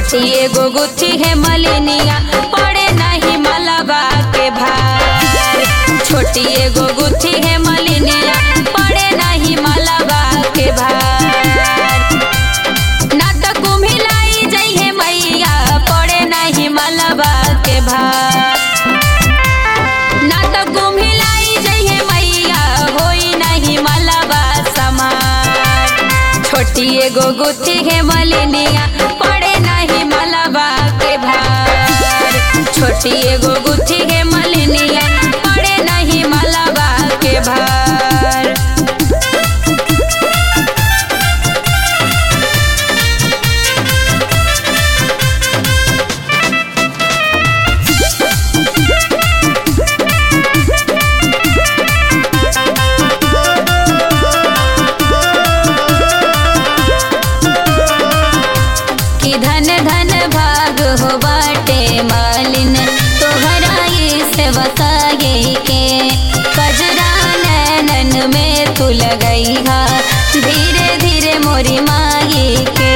छोटी एगो गुथी है मलिनिया पड़े नहीं मलबा के भार छोटी एगो गुथी है मलिनिया पड़े नहीं मलबा के भार ना तो कुम्हिलाई जइहे मैया पड़े नहीं मलबा के भार ना तो कुम्हिलाई जइहे मैया होई नहीं मलबा समार छोटी एगो गुथी है मलिनिया पड़े नहीं मलबा के भार छोटी एगो गुथी है मलिनिया पड़े नहीं मलबा के भार कि धन धन भाग हो बाटे मालिन तोहरा ये सेवकाए के कजरा नैनन में तू लगई हा धीरे धीरे मोरी माई के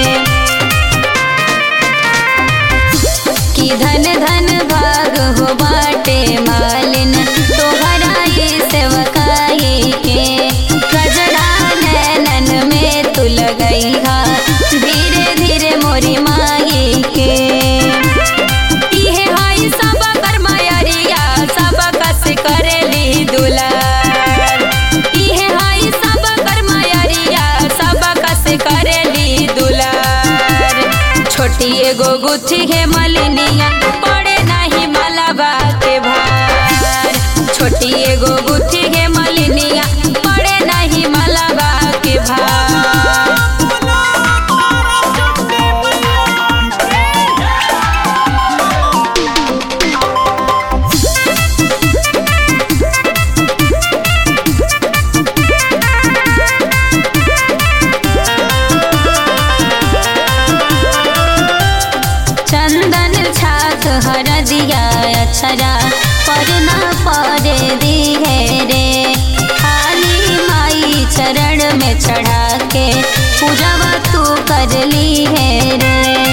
कि धन धन भाग हो बाटे मालिन तोहरा ये सेवकाए के कजरा नैनन में तू लगई हा धीरे धीरे मोरी माई के इहे हई सब कर्मयरिया सब कस करेली दुलार इहे हई सब कर्मयरिया सब कस करेली दुलार छोटी एगो गुथी है मलिनिया पड़े नहीं मलबा के भार छोटी एगो गुथी है मलिनिया पड़े नहीं मलबा के भार चंदन छाक हर दिया अक्षरा पर न पड़े दी है रे खाली माई चरण में चढ़ा के पूजवा तू कर ली है रे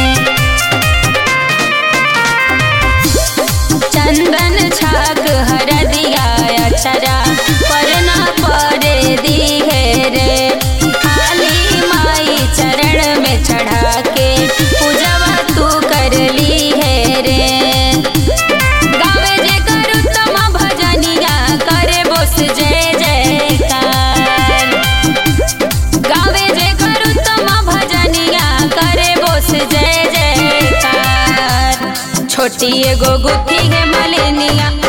चंदन छाक हर दिया अक्षरा पर न पड़े दी है रे खाली माई चरण में चढ़ा के पूजवा तू कर ली है रे गावे जे कर उत्तम भजनिया करे बोस जय जयकार गावे जे कर उत्तम भजनिया करे बोस जय जयकार छोटी एगो गुथी है मलिनिया